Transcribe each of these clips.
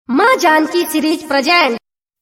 माँ Janaki series present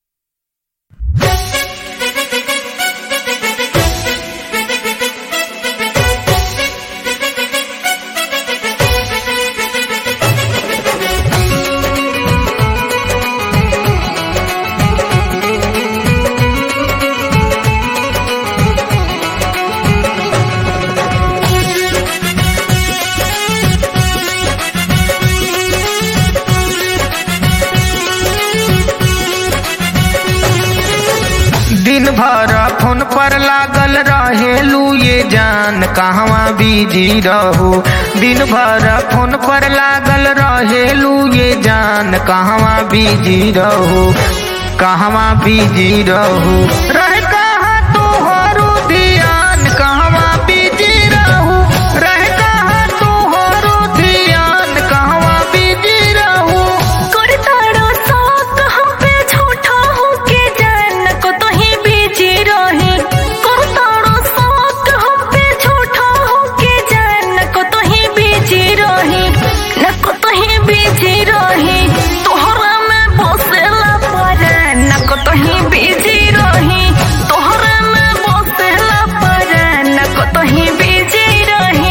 दिन भर फोन पर लागल रहेलू ये जान कहवा बिजी रहू दिन भर फोन पर लागल रहेलू ये जान कहवा बिजी रहू कहवा बिजी रहू रह कहाँ तोहरो ध्यान कहवा बिजी रहू रह कहाँ तोहरो ध्यान कहवा बिजी रहू करताड़ो साक हम पे झूठा होके जान को तो ही बीजी रही करताड़ो साक हम पे झूठा होके जान को तो ही बीजी रही न को तो ही बीजी रही तोहरा में बसेला पर न को तो ही बीजी रही तोहरा में बसेला पर न को तो ही बीजी रही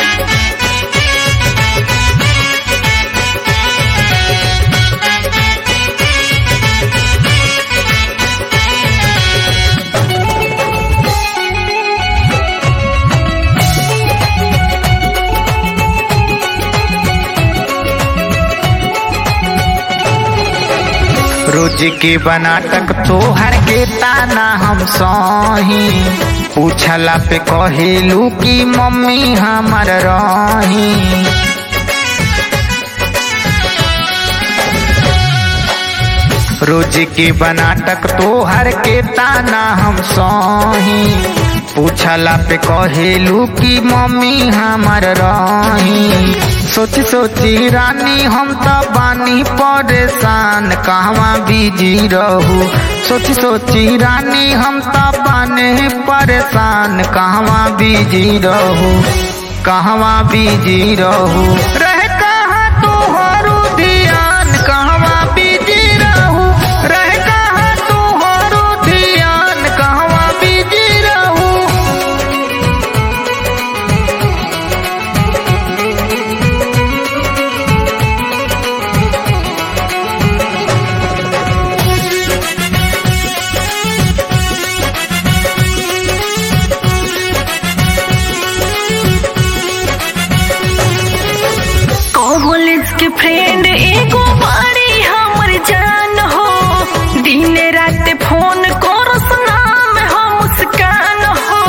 रोज के बनाटक तोहर के ताना हम सही पूछला पे कहेलू कि मम्मी हमर रही रोज के बनाटक तोहर के ताना हम सही पूछला पे कहेलू कि मम्मी हमर रही सोची सोची रानी हम तो बानी परेशान कहवा बिजी रहू सोची सोची रानी हम तो बाने परेशान कहवा बिजी रहू कहवा बिजी रहू रह कहाँ तोहरो ध्यान कहवा बिजी रहू रह कहाँ तोहरो ध्यान कहवा बिजी रहू कॉलेज के फ्रेंड एगो बारी हमर जान हो दिन रात फोन करस नाम हो मुस्कान हो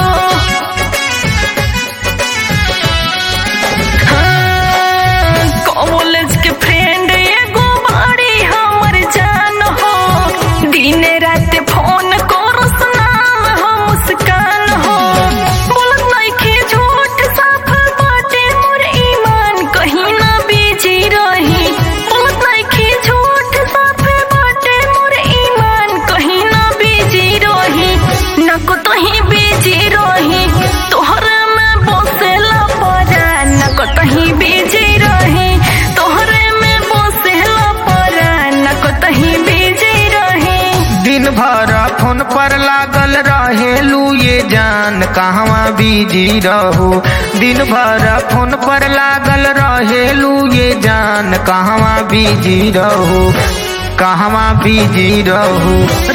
हाँ, कॉलेज के फ्रेंड एगो बारी हमर जान हो दिन रात फोन करस नाम हो मुस्कान हो बोलत नइखे झूठ साफ बाटे मोर ईमान कहीं ना बीजी रही बोलत नइखे झूठ साफ बाटे मोर ईमान कहीं ना बीजी रही न को तहीं बीजी रही तोहरा में बसेला परा न को तहीं बीजी रही तोहरे में बसेला परा न को तहीं बीजी रही दिन भर फोन पर लागल रहेलू ये जान कहवा बिजी रहू दिन भर फोन पर लागल रहेलू ये जान कहवा बिजी रहू कहवा बिजी रहू